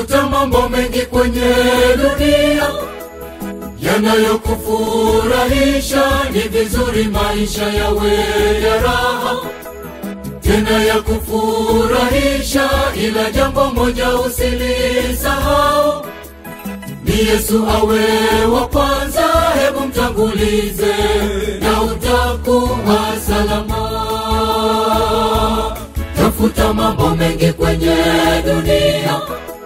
tafuta mambo mengi kwenye dunia yanayokufurahisha. Ni vizuri maisha yawe ya raha tena ya kufurahisha, ila jambo moja usilisahau, ni Yesu awe wa kwanza. Hebu mtangulize na utakuwa salama. Tafuta mambo mengi kwenye dunia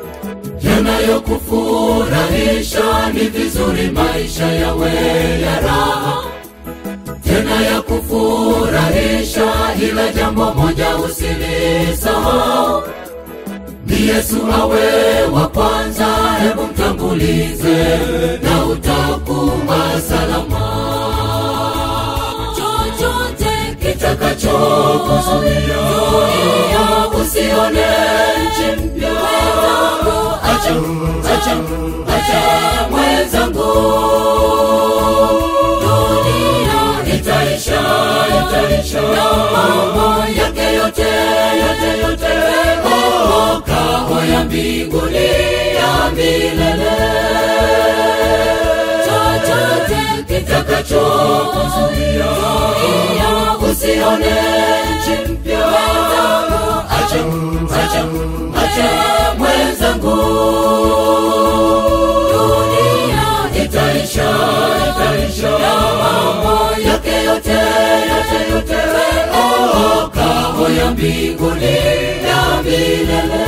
yanayokufurahisha, ni vizuri maisha yawe ya raha tena ya kufurahisha, ila jambo moja usilisahau, ni Yesu awe wa kwanza. Hebu mtangulize na utakuwa salama. Chochote kitakachokuzuia usione nchi mpya, acha, acha, acha mwenzangu itaisha, itaisha, mambo yake yote, yote, yote, oh, kao ya mbinguni ya milele. Chochote kitakachokuzuia usione nchi mpya, acha, acha, acha mwenzangu, dunia itaisha, itaisha, mambo yake yote yote yote, oh, kao ya mbinguni ya milele.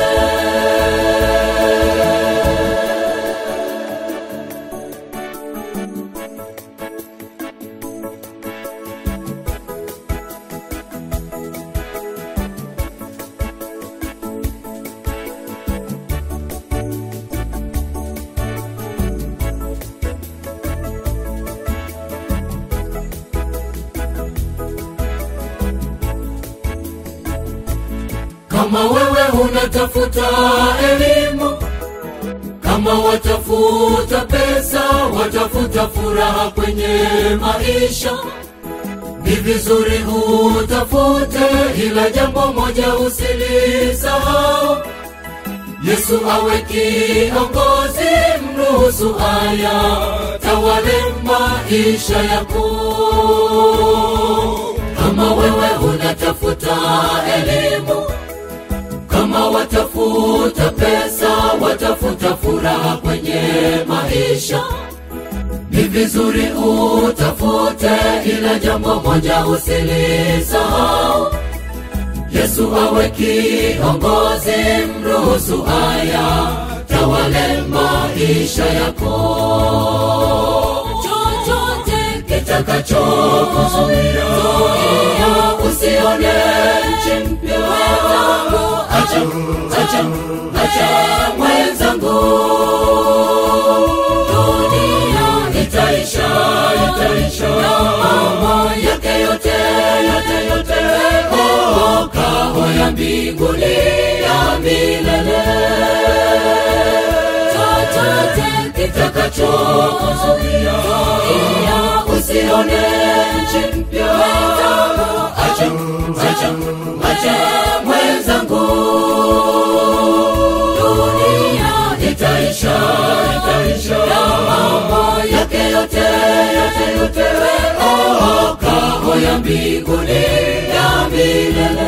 Kama wewe unatafuta elimu, kama watafuta pesa, watafuta furaha kwenye maisha, ni vizuri utafute, ila jambo moja usilisahau, Yesu awe kiongozi, mruhusu haya tawale maisha yako. Kama wewe unatafuta elimu kama watafuta pesa, watafuta furaha kwenye maisha, ni vizuri utafute, ila jambo moja usilisahau, Yesu awe kiongozi, mruhusu haya tawale maisha yako. Chochote kitakachokuzuia usione nchi mpya acha, acha, acha mwenzangu, dunia itaisha, itaisha, mambo yake yote, yote, yote, oh, kao ya mbinguni ya milele. Chochote kitakachokuzuia usione nchi mpya, acha, acha, acha mwenzangu, dunia itaisha, itaisha, mambo yake yote, yote, yote, oh, kao ya mbinguni ya milele.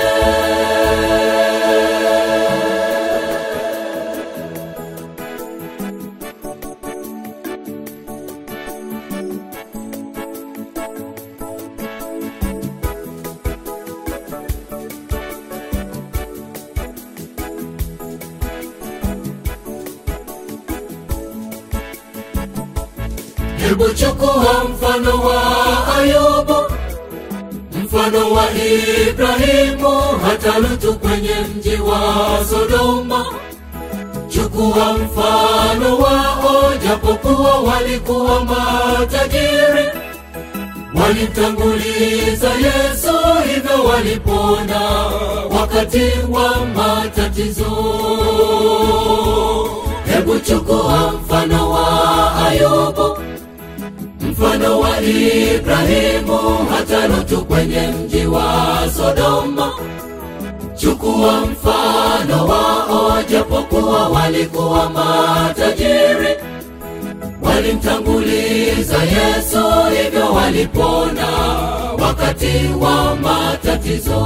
Hebu chukua mfano wa Ayubu, mfano wa Ibrahimu, hata Lutu kwenye mji wa Sodoma. Chukua mfano wao, japokuwa walikuwa matajiri, walimtanguliza Yesu, hivyo walipona wakati wa matatizo. Hebu chukua mfano wa Ayubu, mfano wa Ibrahimu, hata Lutu kwenye mji wa Sodoma. chukua mfano wao japokuwa walikuwa matajiri walimtanguliza yesu hivyo walipona wakati wa matatizo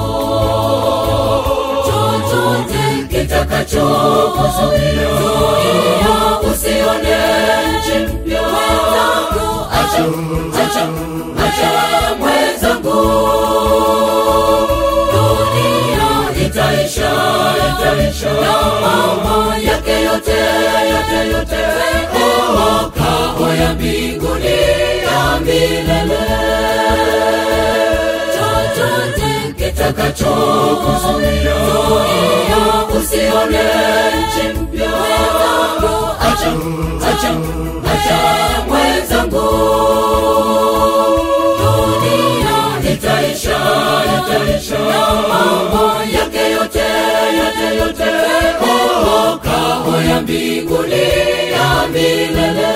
chochote kitakachokuzuia usione nchi mpya acha acha acha mwenzangu dunia itaisha itaisha na mambo yake yote yote yote makao ya mbinguni ya milele chochote kitakachokuzuia usione nchi mpya acha acha acha mwenzangu dunia itaisha itaisha na mambo yake yote yote yote makao ya mbinguni ya milele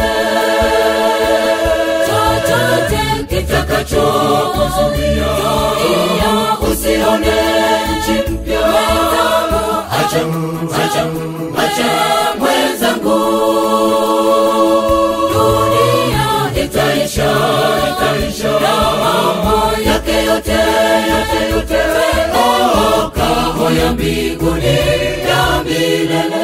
chochote kitakachokuzuia usione nchi mpya acha acha acha mwenzangu dunia itaisha itaisha na mambo yake yote yote yote makao ya mbinguni ya milele